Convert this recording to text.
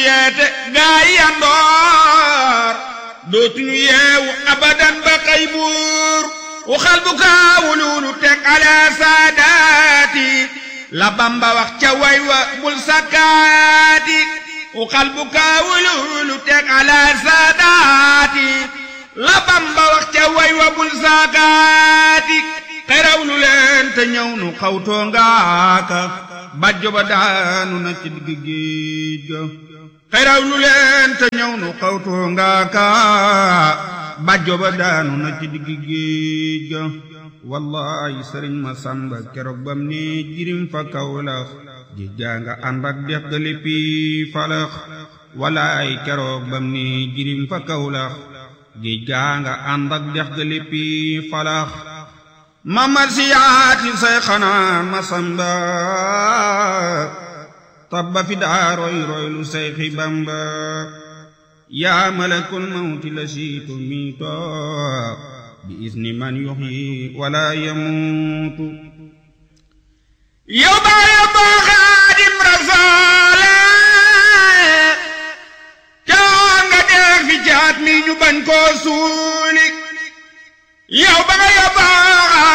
yeete gaa yi yandoor dootuñu yeewu abadan ba xëy buur waxal bu kaawululu teg ala saadaati la bamba wax ca way wa bul sakkaati waxal bu kaawululu teg ala saadaati la bamba wax ca way wa bul sakkaati xeraw lu leen te ñëw nu xawtoo ngaaka bàjjo ba daanu na ci digg géej ga xeraw lu leen te ñëw nu xawtoo ngaaka bàjjo ba daanu na ci digg géej ga wallahi sëriñ ma sàmba keroog bam ne jirim fa kawlax géej gaa nga ànd ak dex ga léppi falax wallahi keroog bam ne jirim fa kawlax géej gaa nga ànd ak dex ga léppi falax mamar siyaati say xanaa ma samba tabba fi daa roy roy lu say xi bamba yaa malakul mawti la siitu miito bi isni man yuxyi wala yamuutu yow baaya boo xaadim rasoole caa nga dee fi jaat mi ñu bañ koo suuli yow baaya boo